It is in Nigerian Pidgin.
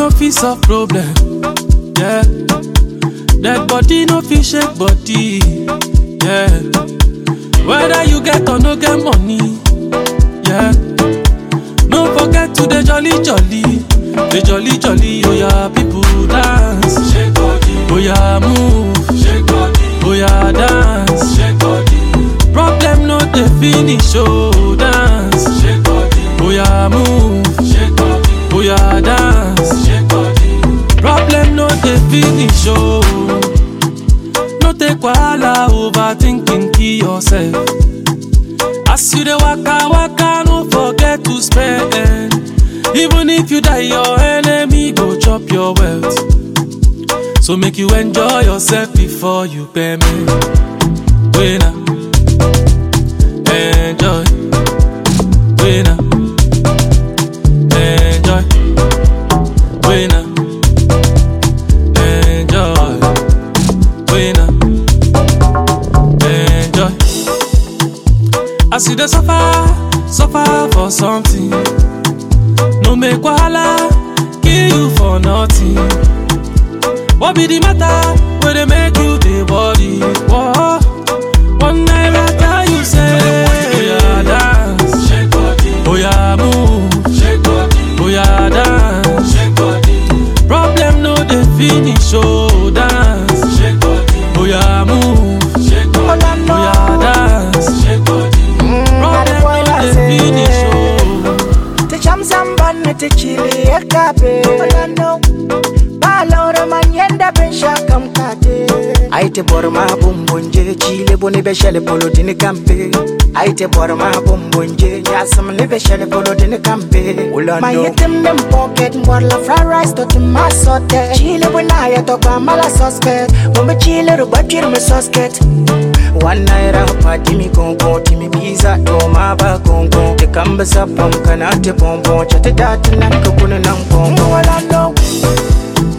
no fit solve problem. Yeah. Dead body no fit shake body. Yeah. Whether you get or no get money. Yeah. No forget to the jolly jolly. The jolly jolly, oh yeah, people dance. Shake body, Oh yeah, move. shake body, Oh yeah, dance. shake body, Problem no dey finish, oh dance. shake body, Oh yeah, move. shake body, Oh yeah, dance. shake body. Problem no dey finish, oh. No take wahala overthinking, kill yourself. As you dey waka waka, no forget to spend. Even if you die, your enemy go chop your wealth. So make you enjoy yourself before you pay me. Winner, enjoy. Winner, enjoy. Winner, enjoy. Winner, enjoy. As you dey suffer, suffer for something. No make wahala kill you for nothing. What be the matter where they make you dey worry? Whoa. One night I tell you say, oh yeah dance, Shake body, oh yeah move, shake body, oh yeah dance. shake body, Problem no dey finish, oh dance, shake body, oh yeah move, shake Oh, body, no, oh no. yeah dance. shake body. Problem boy no like dey say. finish, oh. Te cham samban te chili e kape Olano Balora manyenda ben shakam kate Aite borma bumbunje chile boni be shele polo dini kampe Aite borma bumbunje nyasam ni be shele polo dini kampe Olano My item them pocket Mwarla fried rice to tima sote Chile wina ya toka mala suspect Mumbe chile rubatir me sosket One naira pa timi konko timi pizza to ma ba konko te kamba sapam kana te pompon chate dat nan ka kuna nan konko wala no